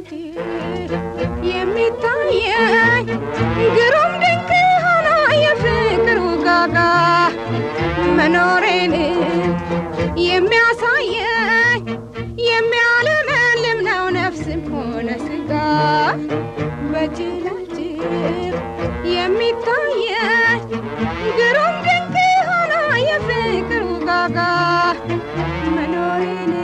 የሚታየኝ ግሩም ድንቅ ሆኖ የፍቅሩ ጋጋ መኖሬን የሚያሳየኝ የሚያለመልም ነው ነፍስም ሆነ ስጋ በጅላጅል የሚታየኝ ግሩም ድንቅ ሆኖ የፍቅሩ ጋጋ መኖሬን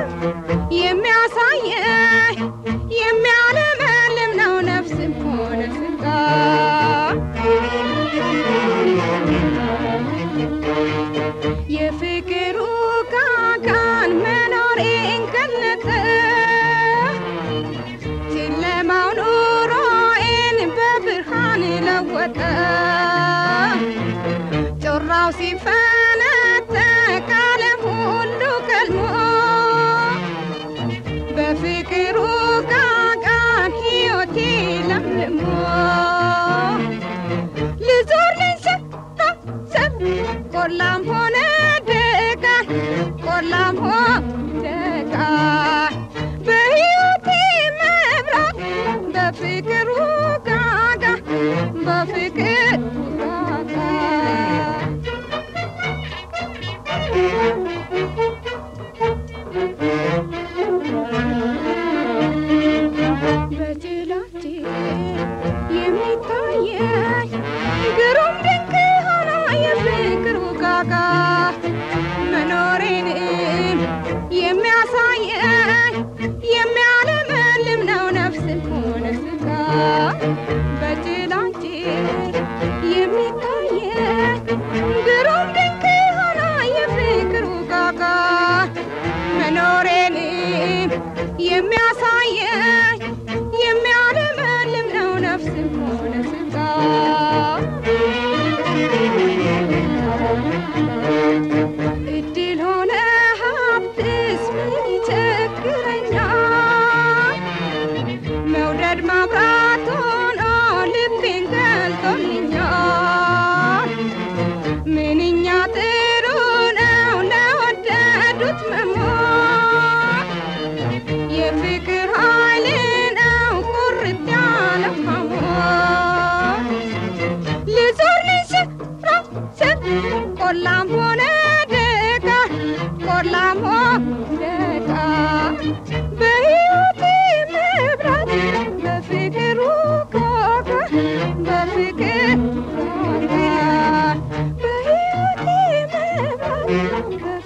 የሚያሳየኝ የሚያለመልም ነው ነፍስም ሆነ ስጋ የፍቅሩ ጋጋን መኖሬን ገለጠ ጨለማው ኑሮዬን በብርሃን ለወጠ ጮራው ሲፈነጠቅ ዓለም ሁሉ ከልሞ በፍቅሩ ጋጋን ሕይወቴ ለምልሞ ልዞር ልንሰታሰብ ቆላም ሆነ ደጋ ቆላም ሆነ ደጋ በሕይወቴ መብራት በፍቅሩ ጋጋ በፍቅር ጋጋ በጅላጅል የሚታየኝ ግሩም ድንቅ ሆኖ የፍቅሩ ጋጋ መኖሬን የሚያሳየኝ የሚያለመልም ነው ነፍስም ሆነ ስጋ በጅላጅል የሚታየኝ ግሩም ድንቅ ሆኖ የፍቅሩ ጋጋ መኖሬን የሚያሳየኝ የሚያለመልም ነው ነፍስም ሆነ ስጋ እድል ሆነ ሀብትስ ምን ይቸግረኛል መውደድ ማብራት ሆኖ ልቤን ገልጦልኛል ምንኛ ጥሩ ነው ለወደዱት መሞት የፍቅር ኃይል ነው ቁርጥ ያለ ሐሞት ልዞር ልንሸራሸር ቆላም ሆነ ደጋ ቆላም ሆነ ደጋ በሕይወቴ መብራት በፍቅሩ ጋጋ በፍቅር ጋጋ በሕይወቴ መብራት